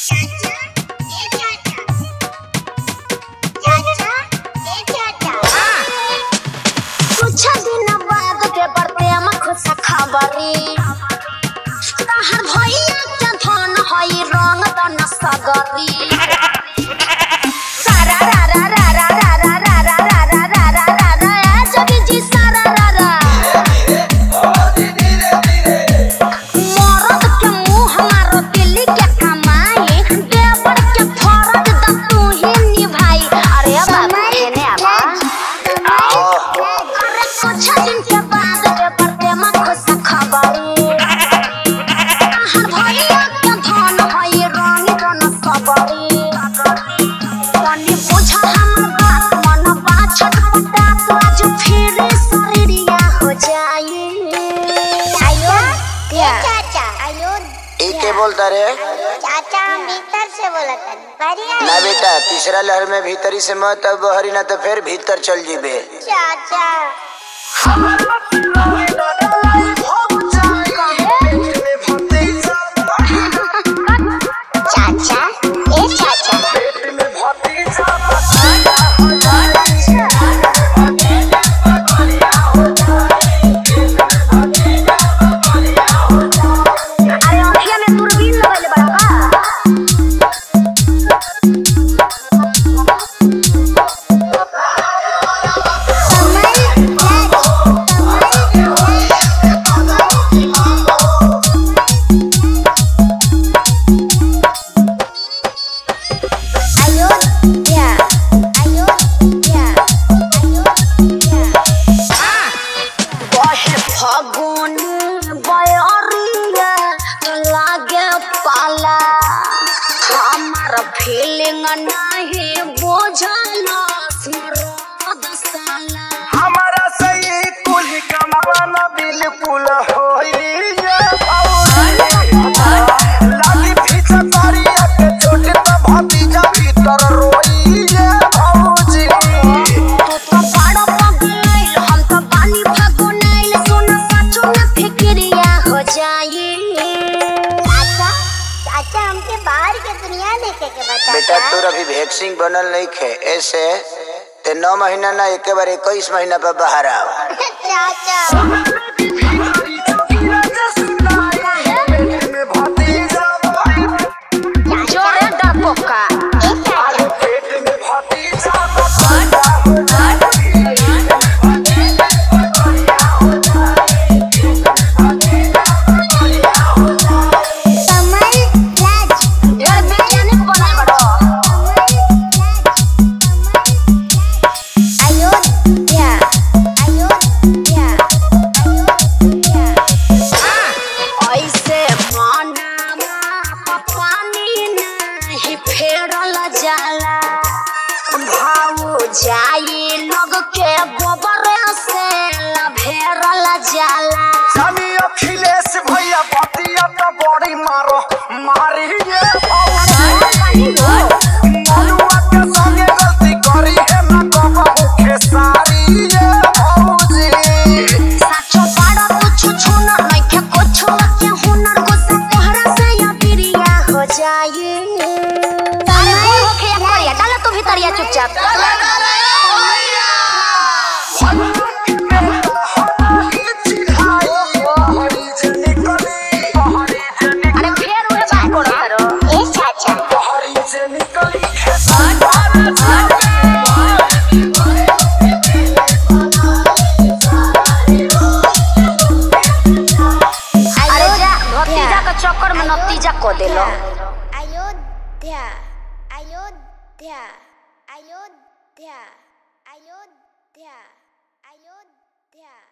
कुछ दिन बाद पेपर पे हम खुश खबरी तहर भैया के धन हई रंग बन सगरी सारा रा रा रा रा रा रा रा रा रा रा रा रा रा रा ए जगी जी सारा रा रा मरद के मुंह मारो दिल्ली के कमाई देवर के फरज द तू ही निभाई अरे बाबा हेने आबा अरे कुछ दिन के बाद पेपर पे मत खुश खबरी हर भैया के धन हई रंग बन सबरी तनी बुझ हमर बात मन बाछट पटा तो आज फिर शरीरिया हो जाई आयो क्या? चाचा आयो ई के बोलता रे चाचा हम भीतर से बोला था बढ़िया ना बेटा तीसरा लहर में भीतरी से मत अब बहरी ना तो फिर भीतर चल जीबे चाचा चाचा ए चाचा अरे अखिया में दूरबीन लगल बड़ा का अयोध्या अयोध्या अयोध्या बहे फगुन बयरिया लागे पाला हमार फीलिंग नहीं बुझल स्मरद साला हमारा सही कुल कमावन बिल्कुल होई लागी पीछे तारिया के चोट तो भतीजा भीतर रोई ये भौजी तू तो बड़ा पगलैल हम तो बानी फगुनैल सुन सचो न फिक्रिया हो जाई चाचा चाचा हमके बाहर के दुनिया देखे के बता बेटा तोर अभी वैक्सीन बनल नहीं खे ऐसे ते नौ महीना ना एक बार इक्कीस महीना पर बाहर आओ चाचा भतीजा जोरे डरपोका ए चाचा पेट में भतीजा कमल राज ढेर वैज्ञानिक बनल बड़ो अयोध्या अयोध्या अयोध्या ऐसे मनावा पानी नहीं फेरल जाला भाव जाई लोग के गोबर से लभेरल जाला जानी अखिलेश भैया भतीजा तो बड़ी मारो मारी ये भौजी मनुआ के संगे गलती करी है ना कबहू खेसारी ये भौजी साचो बड़ा कुछ छूना नहीं के कुछ के हुनर गुस्सा तोहरा से या प्रिया हो जाई अरे कोई होखे या करिया डाला तू भीतरिया चुपचाप अरे फेर उहे बात करो करो ए चाचा अरे जा भतीजा के चक्कर में नतीजा को देलो अयोध्या अयोध्या अयोध्या अयोध्या अयोध्या